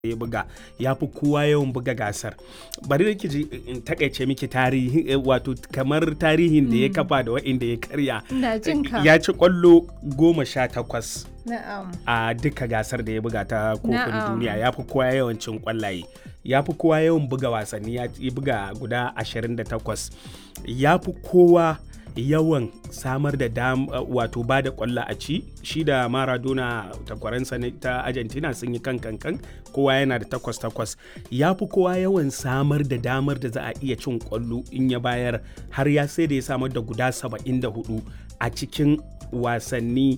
ya buga ya fi kowa yawan buga gasar bari da ji in takaice miki tarihi wato kamar tarihin da ya kafa da wa'inda ya karya Ina jin ka. ya ci kwallo goma sha takwas Na'am. a duka gasar da ya buga ta kofin Na'am. duniya ya fi kowa yawan cin kwallaye ya fi kowa yawan buga wasanni ya ya buga guda 28 ya fi kowa yawan samar da dam uh, wato ba da kwallo a ci shi da maradona takwaransa na- ta argentina sun yi kan kan kan kowa yana da takwas takwas ya fi kowa yawan samar da damar da za a iya cin kwallo in ya bayar har ya sai da ya samar da guda 74 a cikin wasanni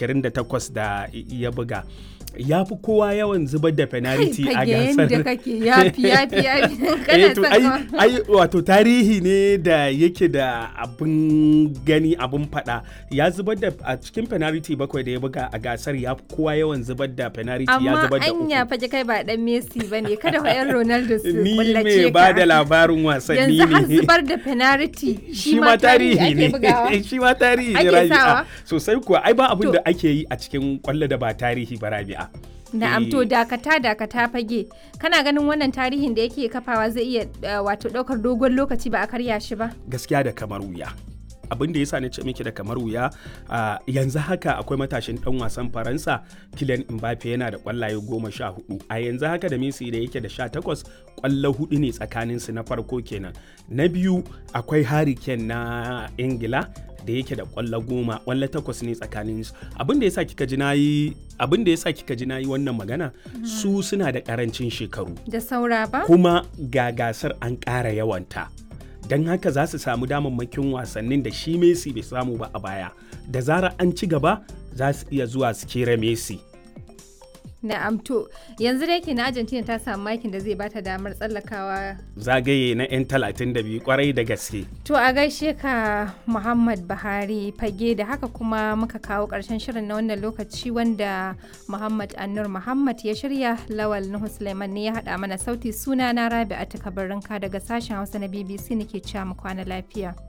28 da ya buga ya fi kowa yawan zubar da penalty a Fage gasar yadda kake yafi yafi yafi. Eh, Kana to son ai, ka- ai wato tarihi ne da yake da abin gani abin fada ya zubar da a cikin penalty bakwai da ya buga a gasar ya fi kowa yawan zubar da penalty ya Amma zubar da anya uku fage kai ba dan Messi bane kada fa yan Ronaldo su ni kullace mai ka. ba da labarin wasanni Yanzu har ne zubar da penalty shi ma tarihi ake ne bugawa. shi ma tarihi ne Ake rabi'a sawa? sosai kuwa ai ba abin To- da ake yi a cikin kwallo da ba tarihi ba rabi'a Na'am Eh, to dakata dakata fage kana ganin wannan tarihin da yake kafawa zai iya uh, wato daukar dogon lokaci ba a karya shi ba gaskiya da kamar wuya abin da yasa na ce miki da kamar wuya a yanzu haka akwai matashin dan wasan faransa Kylian Mbappe yana da kwallaye goma sha hudu a yanzu haka da Messi da yake da sha takwas kwallo hudu ne tsakanin su na farko kenan na biyu akwai Harry Kane na Ingila da yake da kwallo goma kwallo takwas ne tsakanin su abin da yasa kika ji nayi abin da yasa kika ji nayi wannan magana su suna da karancin shekaru da saura ba kuma ga gasar an ƙara yawanta don haka za su samu damammakin wasannin da shi Messi bai samu ba a baya da zarar an ci gaba za su iya zuwa su kera Messi Na'am to yanzu da yake na Argentina ta samu makin da zai bata damar tsallakawa zagaye na 'yan 32 kwarai da gaske To a gaishe ka Muhammad Buhari fage da haka kuma muka kawo ƙarshen shirin na wannan lokaci wanda Muhammad Annur Muhammad ya shirya Lawal Nuhu Suleiman ne ya haɗa mana sauti suna na Rabi'a Kabarinka daga sashen Hausa na BBC nake cewa mu kwana lafiya.